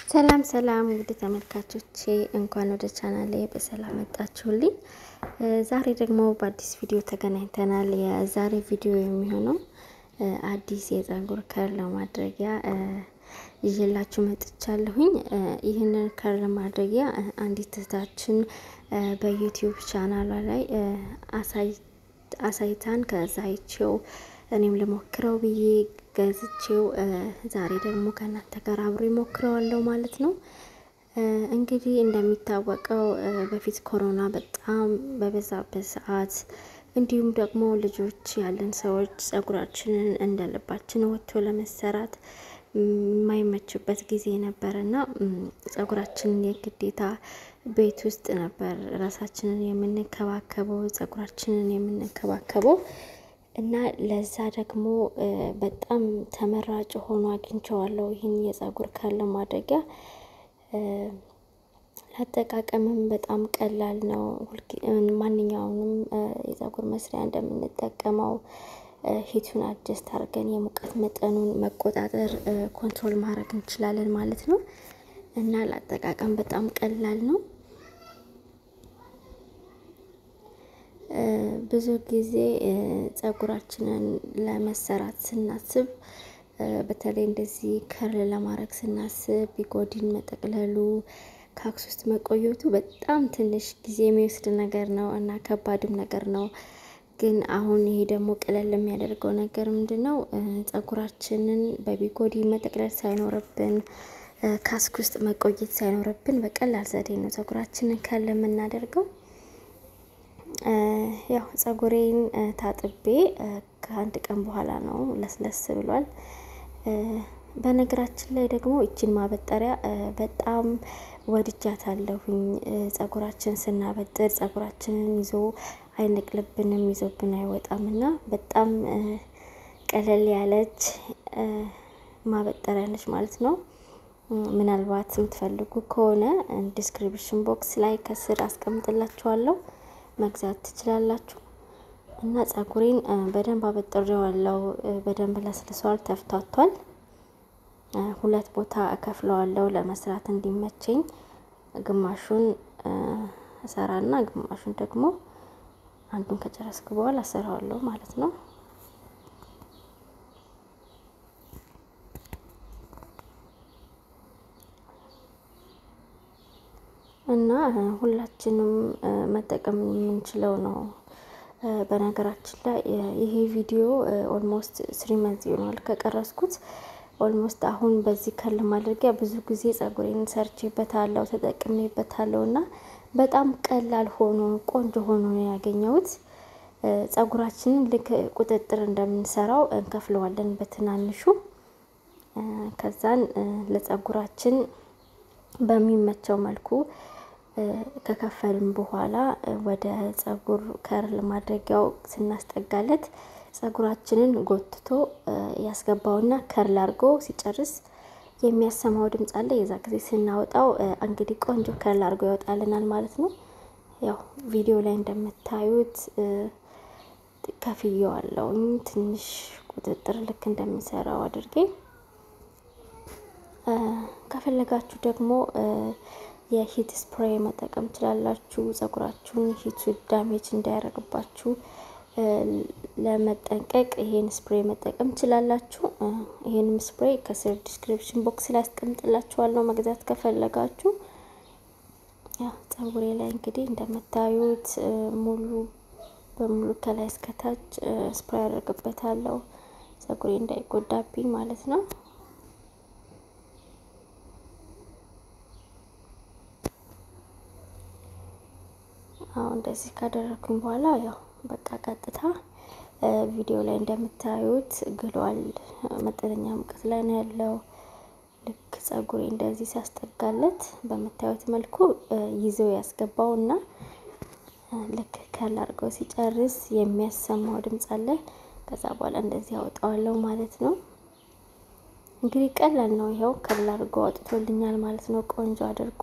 ሰላም ሰላም እንግዲህ ተመልካቾቼ እንኳን ወደ ቻናሌ በሰላም መጣችሁልኝ። ዛሬ ደግሞ በአዲስ ቪዲዮ ተገናኝተናል። የዛሬ ቪዲዮ የሚሆነው አዲስ የፀጉር ከር ለማድረጊያ ይዤላችሁ መጥቻለሁኝ። ይህንን ከር ለማድረጊያ አንዲት እህታችን በዩቲዩብ ቻናሏ ላይ አሳይታን ከዛ አይቼው እኔም ልሞክረው ብዬ ገዝቼው ዛሬ ደግሞ ከእናንተ ጋር አብሮ ይሞክረዋለሁ ማለት ነው። እንግዲህ እንደሚታወቀው በፊት ኮሮና በጣም በበዛበት ሰዓት እንዲሁም ደግሞ ልጆች ያለን ሰዎች ፀጉራችንን እንደ ልባችን ወጥቶ ለመሰራት የማይመችበት ጊዜ ነበር እና ፀጉራችንን የግዴታ ቤት ውስጥ ነበር ራሳችንን የምንከባከበው ፀጉራችንን የምንከባከበው እና ለዛ ደግሞ በጣም ተመራጭ ሆኖ አግኝቼዋለሁ። ይህን የፀጉር ከር ለማድረጊያ አጠቃቀምም በጣም ቀላል ነው። ማንኛውንም የፀጉር መስሪያ እንደምንጠቀመው ሂቱን አጀስት አድርገን የሙቀት መጠኑን መቆጣጠር ኮንትሮል ማድረግ እንችላለን ማለት ነው እና ለአጠቃቀም በጣም ቀላል ነው። ብዙ ጊዜ ፀጉራችንን ለመሰራት ስናስብ በተለይ እንደዚህ ከርል ለማድረግ ስናስብ ቢጎዲን መጠቅለሉ ካክስ ውስጥ መቆየቱ በጣም ትንሽ ጊዜ የሚወስድ ነገር ነው እና ከባድም ነገር ነው። ግን አሁን ይሄ ደግሞ ቀለል የሚያደርገው ነገር ምንድን ነው? ፀጉራችንን በቢጎዲ መጠቅለል ሳይኖርብን ካስክ ውስጥ መቆየት ሳይኖርብን በቀላል ዘዴ ነው ፀጉራችንን ከርል የምናደርገው። ያው ፀጉሬን ታጥቤ ከአንድ ቀን በኋላ ነው ለስለስ ብሏል። በነገራችን ላይ ደግሞ እችን ማበጠሪያ በጣም ወድጃታለሁኝ። ፀጉራችን ስናበጥር ፀጉራችንን ይዞ አይነቅልብንም፣ ይዞብን አይወጣም እና በጣም ቀለል ያለች ማበጠሪያ ነች ማለት ነው። ምናልባት የምትፈልጉ ከሆነ ዲስክሪፕሽን ቦክስ ላይ ከስር አስቀምጥላችኋለሁ መግዛት ትችላላችሁ። እና ፀጉሬን በደንብ አበጥሬዋለሁ። በደንብ ለስልሷል፣ ተፍቷቷል። ሁለት ቦታ እከፍለዋለሁ ለመስራት እንዲመቸኝ። ግማሹን እሰራና ግማሹን ደግሞ አንዱን ከጨረስኩ በኋላ እሰራዋለሁ ማለት ነው። እና ሁላችንም መጠቀም የምንችለው ነው። በነገራችን ላይ ይሄ ቪዲዮ ኦልሞስት ስሪ መንዝ ይሆናል ከቀረስኩት። ኦልሞስት አሁን በዚህ ከር ለማድረጊያ ብዙ ጊዜ ፀጉሬን ሰርቼበታለሁ ተጠቅሜበታለሁ እና በጣም ቀላል ሆኖ ቆንጆ ሆኖ ነው ያገኘሁት። ፀጉራችንን ልክ ቁጥጥር እንደምንሰራው እንከፍለዋለን በትናንሹ ከዛን ለፀጉራችን በሚመቸው መልኩ ከከፈልን በኋላ ወደ ፀጉር ከርል ማድረጊያው ስናስጠጋለት ፀጉራችንን ጎትቶ ያስገባውና ከርል አድርጎ ሲጨርስ የሚያሰማው ድምፅ አለ። የዛ ጊዜ ስናወጣው እንግዲህ ቆንጆ ከርል አድርጎ ያወጣልናል ማለት ነው። ያው ቪዲዮ ላይ እንደምታዩት ከፍየዋለሁኝ ትንሽ ቁጥጥር ልክ እንደምሰራው አድርጌ ከፈለጋችሁ ደግሞ የሂት ስፕሬይ መጠቀም ትችላላችሁ። ፀጉራችሁን ሂቱ ዳሜጅ እንዳያደርግባችሁ ለመጠንቀቅ ይሄን ስፕሬይ መጠቀም ትችላላችሁ። ይሄንም ስፕሬይ ከስር ዲስክሪፕሽን ቦክስ ላይ አስቀምጥላችኋለሁ መግዛት ከፈለጋችሁ። ያ ፀጉሬ ላይ እንግዲህ እንደምታዩት ሙሉ በሙሉ ከላይ እስከታች ስፕሬይ አደርግበታለሁ ፀጉሬ እንዳይጎዳብኝ ማለት ነው። አሁን እንደዚህ ካደረኩኝ በኋላ ያው በቃ ቀጥታ ቪዲዮ ላይ እንደምታዩት ግሏል። መጠነኛ ሙቀት ላይ ነው ያለው። ልክ ፀጉሬ እንደዚህ ሲያስጠጋለት በምታዩት መልኩ ይዘው ያስገባው እና ልክ ከርል አድርገው ሲጨርስ የሚያሰማው ድምፅ አለ። ከዛ በኋላ እንደዚህ ያወጣዋለሁ ማለት ነው። እንግዲህ ቀላል ነው። ይኸው ከርል አድርጎ አውጥቶልኛል ማለት ነው ቆንጆ አድርጎ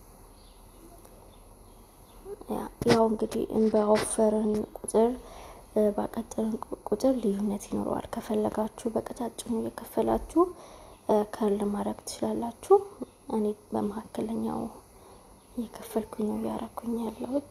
ያው እንግዲህ በወፈርን ቁጥር ባቀጠልን ቁጥር ልዩነት ይኖረዋል። ከፈለጋችሁ በቀጫጭኑ እየከፈላችሁ ከርል ማድረግ ትችላላችሁ። እኔ በመካከለኛው እየከፈልኩኝ ነው እያረኩኝ ያለሁት።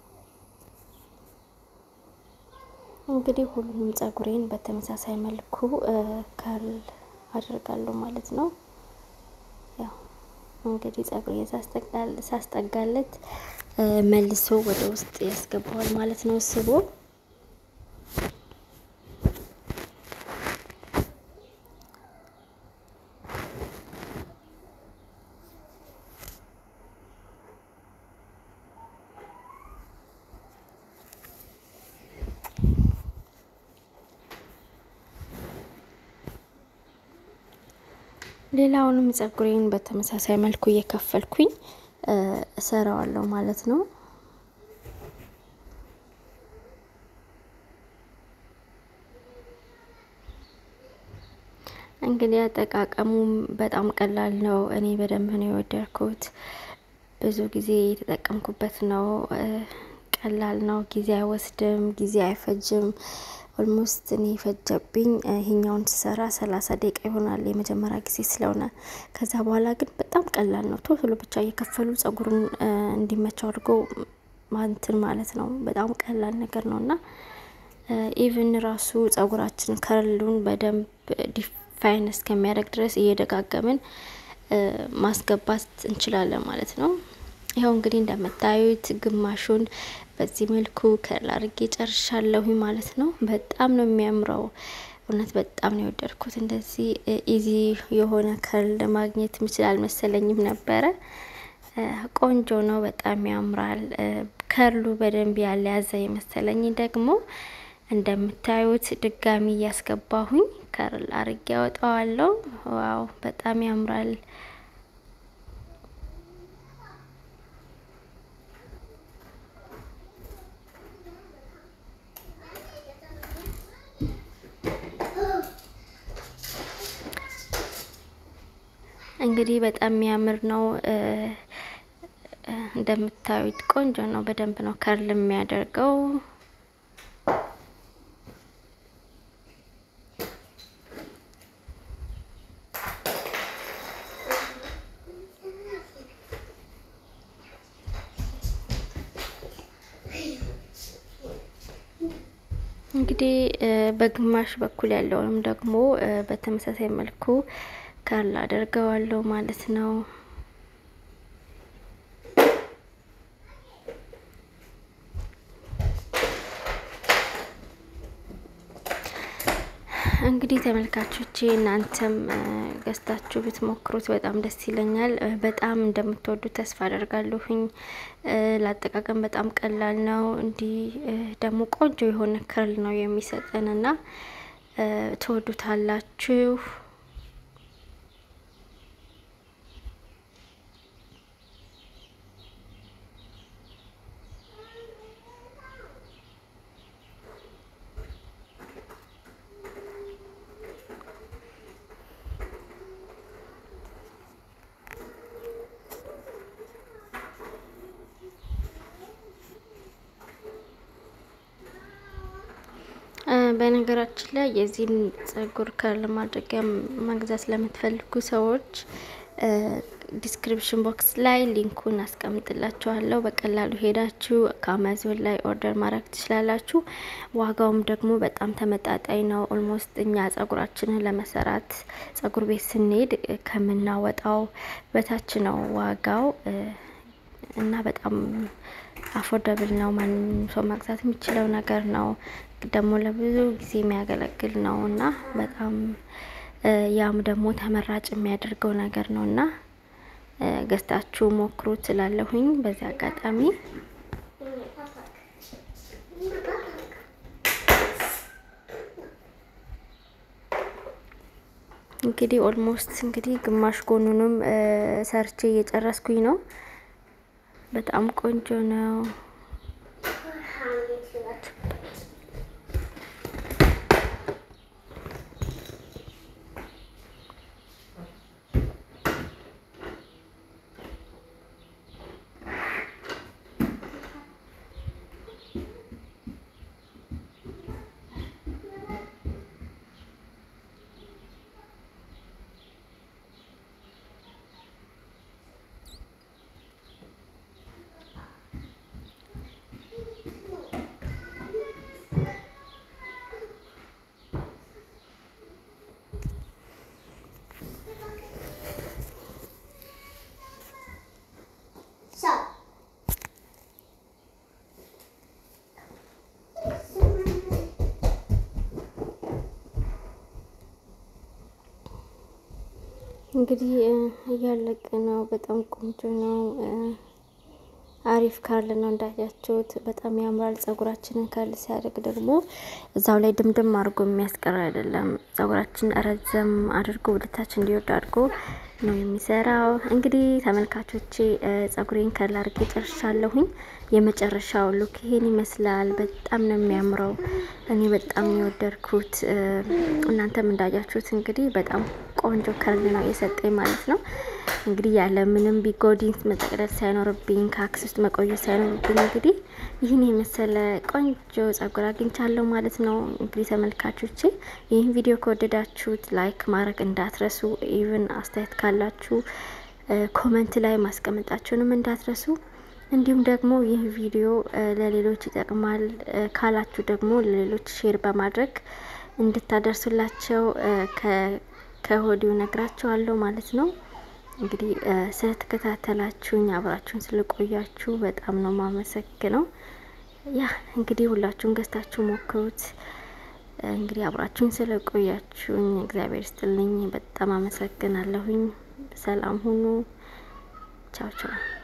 እንግዲህ ሁሉንም ጸጉሬን በተመሳሳይ መልኩ ከርል አደርጋለሁ ማለት ነው። ያው እንግዲህ ጸጉሬ ሳስጠጋለት መልሶ ወደ ውስጥ ያስገባዋል ማለት ነው ስቦ ሌላውንም ጸጉሬን በተመሳሳይ መልኩ እየከፈልኩኝ እሰራዋለሁ ማለት ነው። እንግዲህ አጠቃቀሙም በጣም ቀላል ነው። እኔ በደንብ ነው የወደድኩት። ብዙ ጊዜ የተጠቀምኩበት ነው። ቀላል ነው። ጊዜ አይወስድም፣ ጊዜ አይፈጅም። ኦልሞስት እኔ ፈጀብኝ ይሄኛውን ስሰራ ሰላሳ ደቂቃ ይሆናል የመጀመሪያ ጊዜ ስለሆነ። ከዛ በኋላ ግን በጣም ቀላል ነው። ቶሎ ብቻ እየከፈሉ ጸጉሩን እንዲመቸው አድርጎ ማንትን ማለት ነው። በጣም ቀላል ነገር ነው እና ኢቭን ራሱ ጸጉራችን ከርሉን በደንብ ዲፋይን እስከሚያደርግ ድረስ እየደጋገምን ማስገባት እንችላለን ማለት ነው። ይኸው እንግዲህ እንደምታዩት ግማሹን በዚህ መልኩ ከርል አድርጌ ጨርሻለሁ ማለት ነው። በጣም ነው የሚያምረው። እውነት በጣም ነው የወደድኩት። እንደዚህ ኢዚ የሆነ ከርል ማግኘት የሚችል አልመሰለኝም ነበረ። ቆንጆ ነው፣ በጣም ያምራል። ከርሉ በደንብ ያለ ያዘ የመሰለኝ ደግሞ እንደምታዩት ድጋሚ እያስገባሁኝ ከርል አርጌ ያወጣዋለሁ። ዋው በጣም ያምራል። እንግዲህ በጣም የሚያምር ነው። እንደምታዩት ቆንጆ ነው። በደንብ ነው ከርል የሚያደርገው። እንግዲህ በግማሽ በኩል ያለውንም ደግሞ በተመሳሳይ መልኩ ከርል አደርገዋለሁ ማለት ነው። እንግዲህ ተመልካቾቼ እናንተም ገዝታችሁ ብትሞክሩት በጣም ደስ ይለኛል። በጣም እንደምትወዱት ተስፋ አደርጋለሁኝ። ለአጠቃቀም በጣም ቀላል ነው። እንዲህ ደግሞ ቆንጆ የሆነ ከርል ነው የሚሰጠን እና ትወዱታላችሁ። በነገራችን ላይ የዚህን ጸጉር ከርል ማድረጊያ መግዛት ለምትፈልጉ ሰዎች ዲስክሪፕሽን ቦክስ ላይ ሊንኩን አስቀምጥላችኋለሁ። በቀላሉ ሄዳችሁ ከአማዞን ላይ ኦርደር ማድረግ ትችላላችሁ። ዋጋውም ደግሞ በጣም ተመጣጣኝ ነው። ኦልሞስት እኛ ጸጉራችንን ለመሰራት ጸጉር ቤት ስንሄድ ከምናወጣው በታች ነው ዋጋው እና በጣም አፎርደብል ነው። ማንም ሰው መግዛት የሚችለው ነገር ነው። ደግሞ ለብዙ ጊዜ የሚያገለግል ነው እና በጣም ያም ደግሞ ተመራጭ የሚያደርገው ነገር ነው እና ገዝታችሁ ሞክሩ ትላለሁኝ። በዚህ አጋጣሚ እንግዲህ ኦልሞስት እንግዲህ ግማሽ ጎኑንም ሰርቼ እየጨረስኩኝ ነው። በጣም ቆንጆ ነው። እንግዲህ እያለቀ ነው። በጣም ቆንጆ ነው። አሪፍ ካል ነው እንዳያችሁት፣ በጣም ያምራል። ጸጉራችንን ካል ሲያደርግ ደግሞ እዛው ላይ ድምድም አድርጎ የሚያስቀር አይደለም። ጸጉራችን ረዘም አድርጎ ወደታች እንዲወርድ አድርጎ ነው የሚሰራው። እንግዲህ ተመልካቾቼ ጸጉሬን ከል አድርጌ ጨርሻለሁኝ። የመጨረሻው ሉክ ይሄን ይመስላል። በጣም ነው የሚያምረው። እኔ በጣም የወደድኩት እናንተም እንዳያችሁት እንግዲህ በጣም ቆንጆ ከርል ነው የሰጠኝ ማለት ነው። እንግዲህ ያለ ምንም ቢጎዲን መጠቅለል ሳይኖርብኝ ከአክስ ውስጥ መቆየት ሳይኖርብኝ እንግዲህ ይህን የመሰለ ቆንጆ ጸጉር አግኝቻለሁ ማለት ነው። እንግዲህ ተመልካቾቼ ይህን ቪዲዮ ከወደዳችሁት ላይክ ማድረግ እንዳትረሱ። ኢቭን አስተያየት ካላችሁ ኮመንት ላይ ማስቀመጣችሁንም እንዳትረሱ። እንዲሁም ደግሞ ይህ ቪዲዮ ለሌሎች ይጠቅማል ካላችሁ ደግሞ ለሌሎች ሼር በማድረግ እንድታደርሱላቸው ከሆዲው ነግራችኋለሁ ማለት ነው። እንግዲህ ስለተከታተላችሁኝ አብራችሁን ስለቆያችሁ በጣም ነው ማመሰግነው። ያ እንግዲህ ሁላችሁም ገዝታችሁ ሞክሩት። እንግዲህ አብራችሁን ስለቆያችሁኝ እግዚአብሔር ይስጥልኝ። በጣም አመሰግናለሁኝ። ሰላም ሁኑ። ቻው ቻው